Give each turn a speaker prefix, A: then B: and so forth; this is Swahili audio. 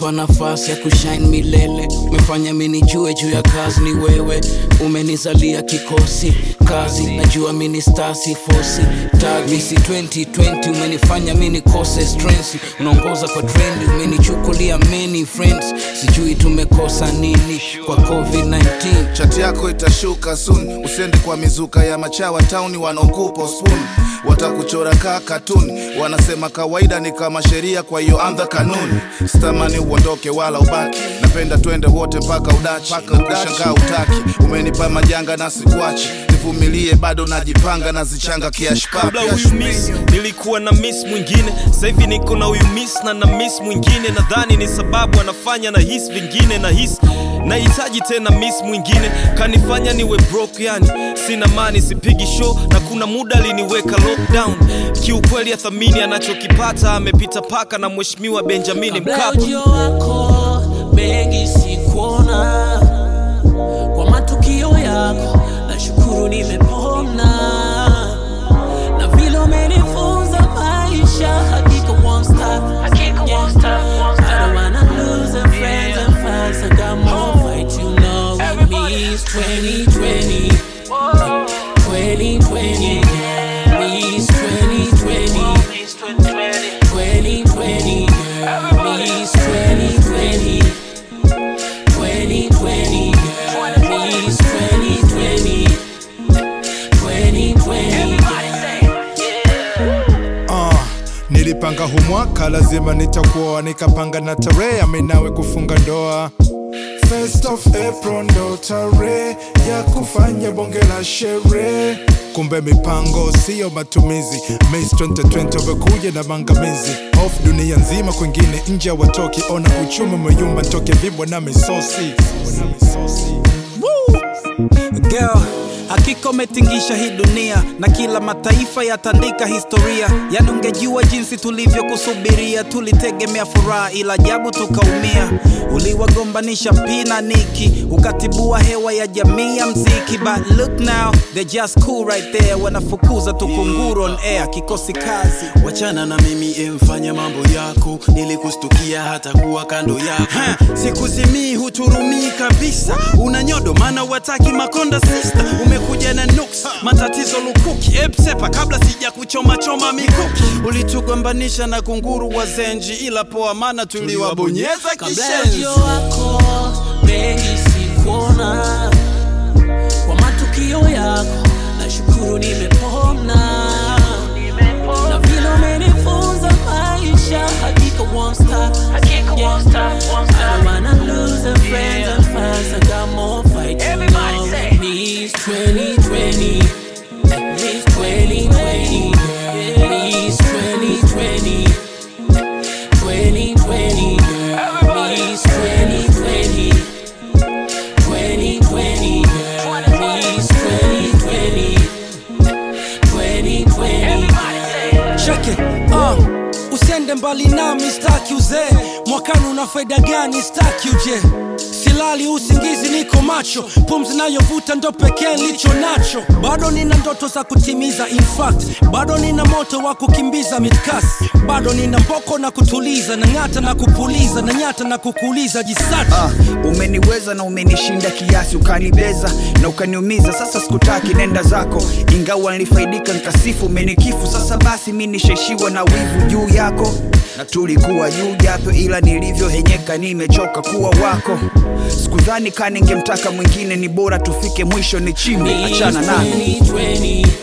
A: umenipa nafasi ya kushine milele umefanya mini jue juu ya kazi ni wewe umenizalia kikosi kazi najua mini stasi fosi tagisi 2020 umenifanya mini kose strength unaongoza kwa trendi umenichukulia many friends sijui tumekosa nini kwa covid-19
B: chati yako itashuka soon usiende kwa mizuka ya machawa tauni wanaokupa spoon watakuchora kaa katuni wanasema kawaida ni kama sheria kwa hiyo anza kanuni sitamani uondoke wala ubaki napenda twende wote mpaka udachi na kushangaa utaki umenipa majanga na sikwachi nivumilie bado najipanga na zichanga kiashpa
C: kabla huyu miss nilikuwa na miss mwingine sahivi niko na huyu miss na na miss mwingine nadhani ni sababu anafanya na his vingine na his nahitaji tena miss mwingine kanifanya niwe broke yani sina mani sipigi show na kuna muda aliniweka lockdown kiukweli athamini anachokipata amepita paka na mheshimiwa benjamini
D: Kabla
C: mkapa
D: ujio wako mengi sikuona, kwa matukio yako nashukuru nimepona, na vile umenifunza maisha hakika won't stop. I don't wanna lose the friends and fans, I got more fight you know with me. It's 2020, 2020, me is 2020. 2020, girl, me is 2020. 2020, girl, me is 2020. 2020,
E: Uh, nilipanga hu mwaka lazima nitakuoa, nikapanga na tarehe aminawe kufunga ndoa. First of April ndo tarehe ya kufanya bonge la sherehe. Kumbe mipango siyo matumizi. Miss 2020 wamekuja na mangamizi off dunia nzima, kwingine nje watoki. Ona uchumi umeyumba, ntoke vibwa na misosi na misosi.
F: Girl, hakika umetingisha hii dunia na kila mataifa yatandika historia. Yani ungejua jinsi tulivyokusubiria, tulitegemea furaha, ila ajabu tukaumia. Uliwagombanisha Pina Niki, ukatibua hewa ya jamii ya mziki. But look now, they're just cool right there, wanafukuza tukunguru on air, kikosi kazi.
G: wachana na mimi emfanya mambo yako nilikustukia hata kuwa kando yako
F: Ha,
G: sikuzimii huturumii kabisa una nyodo maana wataki makonda sista umekuja na nuks matatizo lukuki epsepa kabla sija kuchomachoma mikuki ulitugombanisha na kunguru wa zenji ila poa maana tuliwabonyeza
D: kabla
G: kishenzi
D: ujio wako mengi sikuona, kwa matukio yako nashukuru nimepona, na vile umenifunza maisha hakika won't stop. Yeah. I don't wanna lose the friends and fans, I got more fight to know. Me is 2020, me is 2020, girl. Me is 2020. 2020, girl, me is 2020. 2020, girl, me is 2020. 2020, girl.
H: cheke uh, usiende mbali nami staki uzee mwakani una faida gani staki uje silali usingizi niko macho pumzi nayovuta ndo pekee nilicho nacho bado nina ndoto za kutimiza in fact bado nina moto wa kukimbiza midkas bado nina mboko na kutuliza na ng'ata na kupuliza na nyata na kukuuliza jisati
I: Ah, umeniweza na umenishinda kiasi ukanibeza na ukaniumiza sasa sikutaki nenda zako ingawa nilifaidika nkasifu umenikifu sasa basi mi nishaishiwa na wivu juu yako na tulikuwa juu japo ila nilivyohenyeka nimechoka kuwa wako sikudhani ka ningemtaka mwingine ni bora tufike mwisho ni chimbe
D: Me is
I: achana nami
D: 2020.